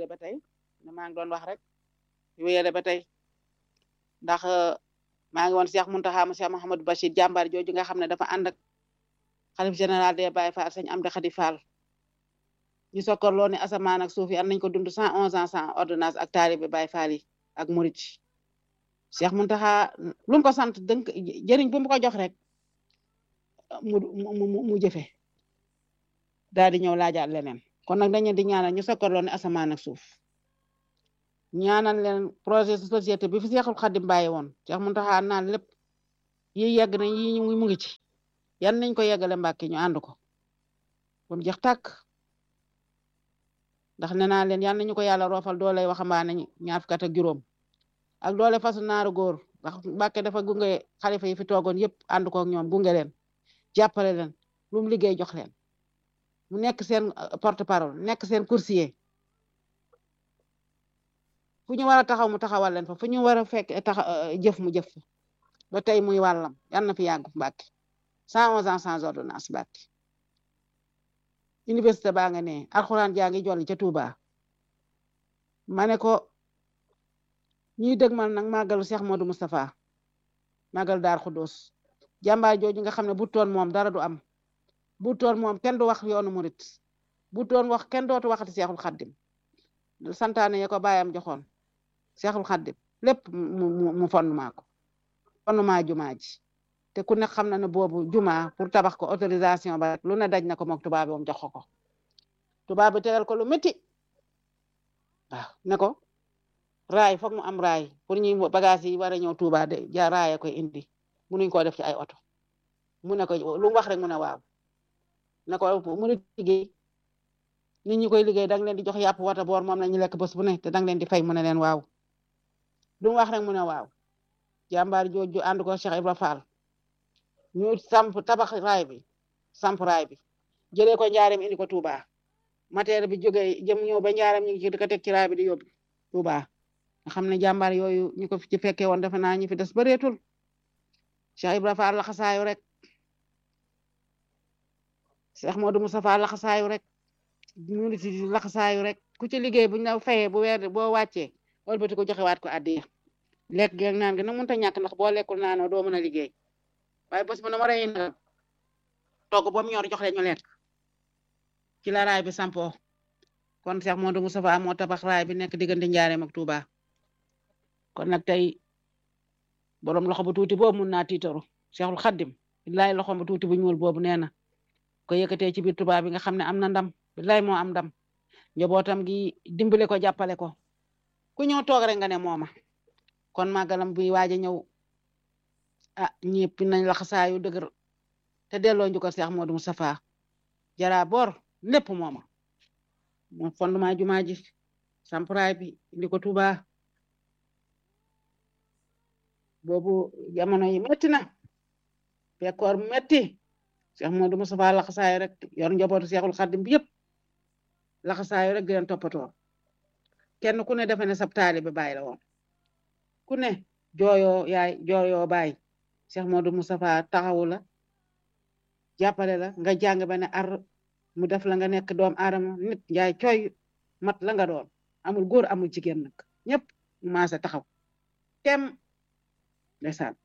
wéyale ba tey ne maa ngi doon wax rek wéyale ba tey ndax maa ngi woon Cheikh Mountakha mu Cheikh Mouhamadou Bachir jàmbaar jooju nga xam ne dafa ànd ak xalif général des Baye Fall sëñ Amdi Khady Fall ñu sokkorloo ne asamaan ak suuf yi am nañ ko dund cent onze ans sans ordonnance ak taalibe Baye Fall yi ak murit Cheikh Mountakha lu mu ko sant dënk jëriñ bu mu ko jox rek mu mu mu jëfe daal di ñëw laajaat leneen kon nag dañu di ñaanal ñu sokkorloo ne asamaan ak suuf ñaanal leen projet société bi fi Seexul Xadim bàyyi woon Cheikh Mountakha naan lépp yi yegg na yi mu ngi ci yan nañ ko yeggale Mbàkke ñu ànd ko ba mu jeex tàkk ndax nee naa leen yan nañu ko yàlla roofal doole waxambaane ñaar fukk ak juróom ak doole fasu naaru góor ndax Mbàkke dafa gunge xalifa yi fi toogoon yëpp ànd ko ak ñoom gunge leen jàppale leen lu mu liggéey jox leen mu nekk seen porte parole nekk seen coursier fu ñu war a taxaw mu taxawal leen fa fu ñu war a fekk tax jëf mu jëf ba tey muy wàllam yan na fi yàgg Mbàkke cent onze ans sans ordonnance Mbàkke université baa nga ne alxuraan jaa ngi jolli ca Touba ma ne ko ñuy dëgmal nag màggalu Cheikh Modou Moustapha màggalu Daar Xuddoos jàmbaar jooju nga xam ne bu toon moom dara du am bu toon moom kenn du wax yoonu murit bu toon wax kenn dootu waxati Seexul Xaddim santaane ya ko bàyyam joxoon Seexul Xaddim lépp mu mu fondement ko fondement jumaa ji te ku ne xam na ne boobu jumaa pour tabax ko autorisation ba lu ne daj na ko mook tubaab bi moom jox ko tubaab bi tegal ko lu métti waaw ne ko raay foog mu am raay pour ñuy bagage yi war a ñëw Tuuba de ja raaya koy indi munuñ koo def ci ay oto mu ne ko lu mu wax rek mu ne waaw ne ko mu ne liggéey nit ñi koy liggéey dang leen di jox yàpp wata boor moom la ñu lekk bés bu ne te dang leen di fay mu ne leen waaw lu mu wax rek mu ne waaw jàmbaar jooju ànd ko Cheikh Ibra Fall ñu samp tabax raay bi samp raay bi jëlee ko njaareem indi ko Touba matériel bi jógee jëm ñëw ba njaareem ñu ngi ci di ko teg ci raay bi di yóbbu Touba nga xam ne jàmbaar yooyu ñu ko ci fekkee woon defe naa ñu fi des bareetul Cheikh Ibra Fall laxasaayu rek Cheikh Modou Moustapha laxasaayu rek ñu ngi ci laxasaayu rek ku ci liggéey bu ñu la fayee bu weer boo wàccee wëlbati ko joxewaat ko addiya lekk geeg naan gi nag mënut a ñàkk ndax boo lekkul naanoo doo mën a liggéey waaye bés bu ne ma rey na togg ba mu ñor jox leen ñu lekk ci la raay bi sampo kon Cheikh Modou Moustapha moo tabax raay bi nekk diggante Njaareem ak Touba kon nag tey borom loxo bu tuuti boobu mun naa tiitaru Cheikhul Xaddim billaay loxo bu tuuti bu ñuul boobu nee na ko yëkkatee ci biir Touba bi nga xam ne am na ndam billaay moo am ndam njabootam gi dimbale ko jàppale ko ku ñëw toog rek nga ne mooma kon màggalam buy waaj a ñëw ah ñëpp nañ la xasaayu dëgër te delloo njukkal Cheikh Modou Moustapha jara bor lépp mooma mo fondement jumaa ji sampraay bi indi ko Touba boobu jamono yi metti na fekkoor metti Cheikh Modou Moustapha laxasaayu rek yor njabootu Cheikhul Khadim bi yëpp laxasaayu rek di leen toppatoo kenn ku ne defe ne sab taalibe baay la woon ku ne jooyoo yaay jooyoo baay Cheikh Modou Moustapha taxawu la jàppale la nga jàng ba ne ar mu def la nga nekk doom aadama nit njaay cooy mat la nga doon amul góor amul jigéen nag ñëpp maase taxaw tem ndeysaan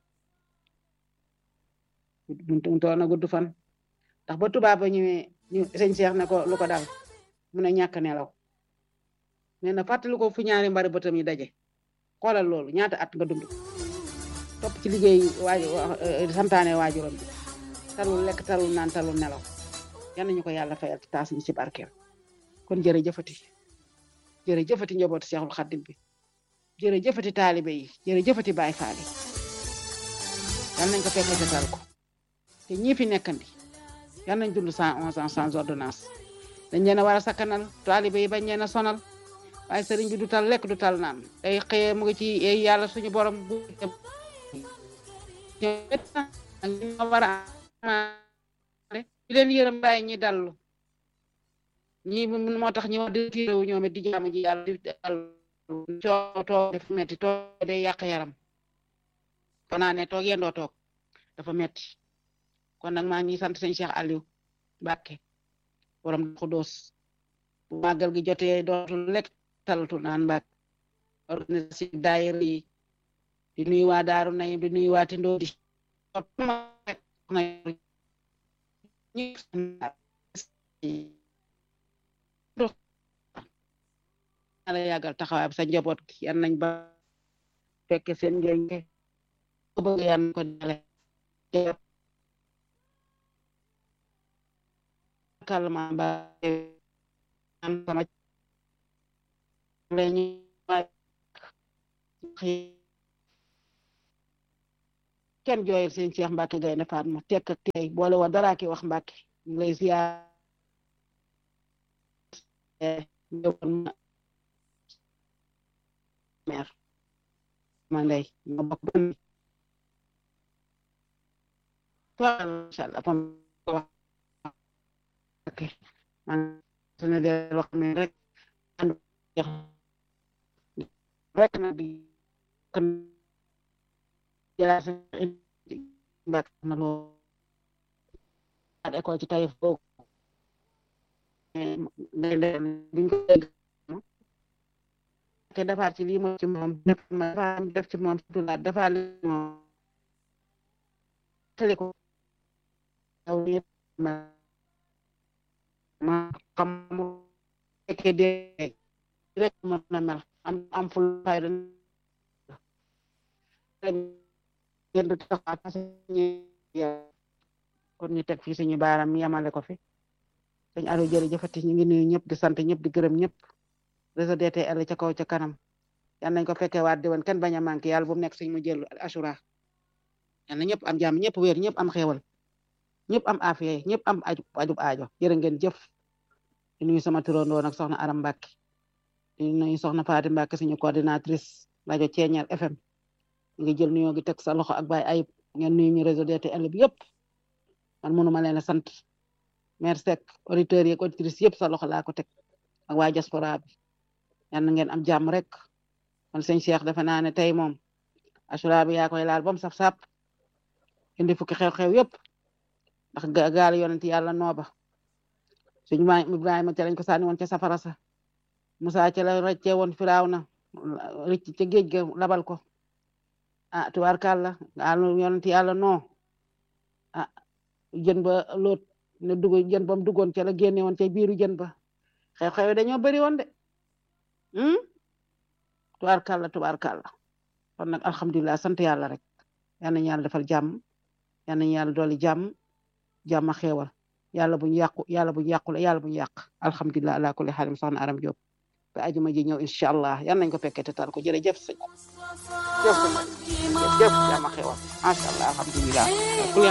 mu toon na gudd fan ndax ba tubaab ba ñëwee ñu sëñ Cheikh ne ko lu ko dal mu ne ñàkk nelaw nee na fàttali ko fu ñaari mbari bëtam yi daje xoolal loolu ñaata at nga dund topp ci liggéey waaj santaane waajuram bi talul lekk talul naan talul nelaw yal nañu ko yàlla fayal ci taas ñu ci barkeem kon jërëjëfati jërëjëfati njabootu Seexul Xaddim bi jërëjëfati taalibe yi jërëjëfati Baay Faal yi yal nañ ko fekk te tal ko te ñii fi nekkandi yal nañ dund cent onze ans sans ordonnance dañ leen a war a sakkanal taalibe yi bañ leen a sonal waaye sëriñ bi du tal lekk du tal naan day xëyee mu ngi ci yàlla suñu borom bu ñoo war a di leen yërëm bàyyi ñi dallu ñi moo tax ñi wax di réew ñoom it di jaamu ji yàlla di dallu coo toog def metti toog day yàq yaram kon naa ne toog yendoo toog dafa metti kon nag maa ngi sant sëñ Cheikh Aliou Mbacke borom Xuddoos bu màggal gi jotee dootul lekk talatu naan mbak organisation daayira yi di nuyu waa daaru nayim di nuyu waa tindoo di ala yàggal taxawaay sa njaboot gi yan nañ ba fekke seen njëriñ ko bëgg yan ko dale kalma ba am sama lañu kenn jooyal seen Cheikh Mbacke Gaynde Fatma tekk ak tey boole wa dara ki wax Mbacke ñu lay ziar ñëwoon ma mer ma ndey ma bokk ban macha allah pam wax ok man sunu de wax ne rek rek na bi kan jëlaat mbak na loo at école ci tayif boobu ngay leen biñ ko dégg te defaat ci lii moom ci moom dafa def ci moom sutulaat dafa li moom tali ko aw nit ma ma xam mu fekkee dee rek mën na mel am am ful fayda ngeen di taxaw kon ñu teg fii suñu baaram yamale ko fi sëñ Aliou jërëjëfati ñu ngi nuyu ñëpp di sant ñëpp di gërëm ñëpp réseau DTL ca kaw ca kanam yal nañ ko fekkee waat di woon kenn bañ a manqué yàlla bu mu nekk suñ mu jël assura yal na ñëpp am jàmm ñëpp wér ñëpp am xéewal ñëpp am afiya ñëpp am aju ajub aajo jërë ngeen jëf di nuyu sama turandoo nag soxna Aram Mbacke di nuyu soxna Faati Mbacke suñu coordinatrice rajo Ceeñeer FM ngi jël nuyoo gi teg sa loxo ak Baye Ayib ngeen nuyu ñu réseau DTL bi yëpp man mënuma leen a sant maire Seck auditeurs yi ak auditrices yëpp sa loxo laa ko teg ak waa diaspora bi yal na ngeen am jàmm rek kon sëñ Cheikh defe naa ne tey moom assura bi yaa koy laal ba mu saf sap indi fukki xew-xew yëpp ndax gaal yonent yàlla nooba suñu maam Ibrahima ca lañ ko sànni woon ca safara sa Musaa ca la rëccee woon Firawna rëcc ca géej ga labal ko ah tubaarkàlla gaal yonent yàlla noo ah jën ba loot ne dugg jën ba mu duggoon ca la génne woon ca biiru jën ba xew-xew dañoo bëri woon de tubaarkàlla tubaarkàlla kon nag alhamdulilah sant yàlla rek yal nañu yàlla defal jàmm yal nañu yàlla dooli jàmm jàmm xeewal yàlla buñu yàqu yàlla buñu yàqule yàlla buñu yàq alhamdulilah ala kulli xaalim soxna aram Diop ba ajuma ji ñëw incha allah yal nañ ko fekkee te tal ko jërëjëf sëñ jëf sëñ jëf jàmm xeewal macha allah alhamdulilah